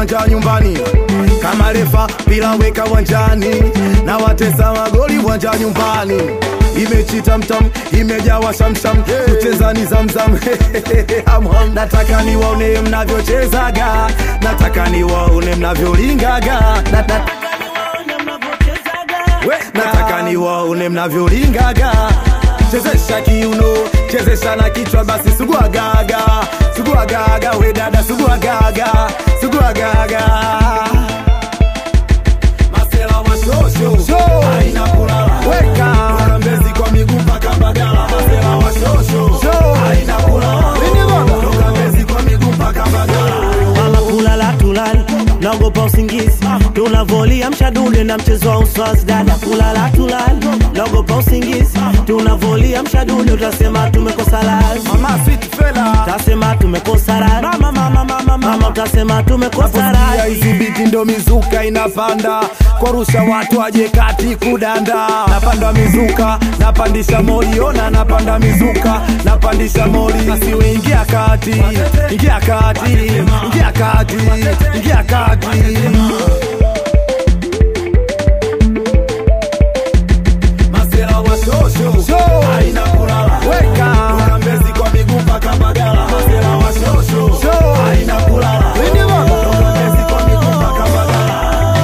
viwanja nyumbani kama refa bila weka wanjani na watesa magoli wanja nyumbani imechi tamtam imejawa shamsham kucheza ni zamzam Ham, ham. nataka niwaone mnavyochezaga nataka niwaone mnavyolingaga Na- na- We, nataka niwaone mnavyolingaga chezesha kiuno chezesha na kichwa basi suguagaga suguagaga we dada suguagaga suguagaga masela wa shosho haina kulala weka Toka mbezi kwa miguu mpaka mbagala masela wa shosho haina kulala toka mbezi kwa miguu mpaka mbagala mama kulala tulali naogopa usingizi tunavolia mshadude na mchezo wa uswazi dada kulala tulali naogopa usingizi tunavolia mshadude utasema tumekosa lazi mama sweet fella utasema tumekosa raha mama mama mama mama utasema tumekosa Naposikia raha hizi biti ndo mizuka inapanda kwarusha watu aje kati kudanda napanda mizuka napandisha moli ona napanda mizuka napandisha moli asiwe ingia kati ingia kati ingia kati ingia kati Masela wa shosho haina kulala weka toka mbezi kwa miguu mpaka Mbagala Masela wa shosho haina kulala toka mbezi kwa miguu mpaka Mbagala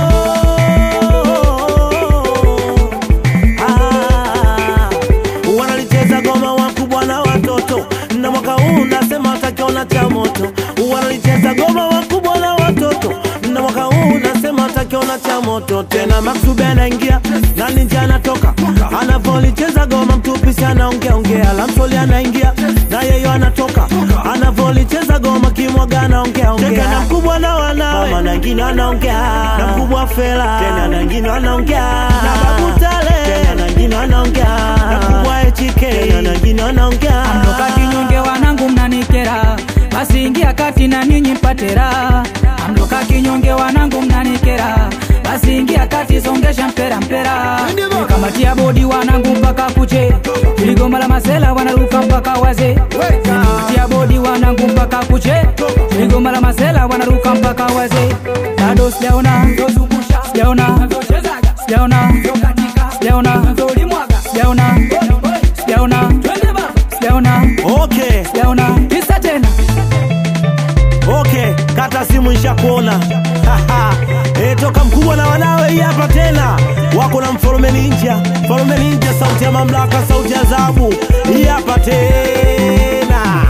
Ah, wanalicheza goma wakubwa na watoto na mwaka huu nasema watakiona cha moto wanalicheza goma wakubwa na watoto na mwaka huu nasema watakiona cha moto tena maksube anaingia na ninja anatoka anavolicheza goma mtupisi anaongea ongea lamsoli anaingia na yeyo anatoka anavolicheza goma kimwaga anaongea ongea na mkubwa na wanawe mama na wengine wanaongea na mkubwa fela tena na wengine wanaongea na babu tale tena na wengine wanaongea na mkubwa HK tena na wengine wanaongea Amtoka kinyonge wanangu mnanikera, basi ingia kati na ninyi mpate raha. Amtoka kinyonge wanangu mnanikera, basi ingia kati songesha mpera mpera. Nikamatia bodi wanangu mpaka kuche, tuligoma la masela wanaruka mpaka waze. Nikamatia bodi wanangu mpaka kuche, tuligoma la masela wanaruka mpaka waze. Bado sijaona, sijaona, sijaona, sijaona, sijaona, sijaona, sijaona okay sijaona tisa tena okay kata simu isha kuona e, toka mkubwa na wanawe hii hapa tena wako na mfalume ninja mfalume ninja sauti ya mamlaka sauti ya adhabu hii hapa tena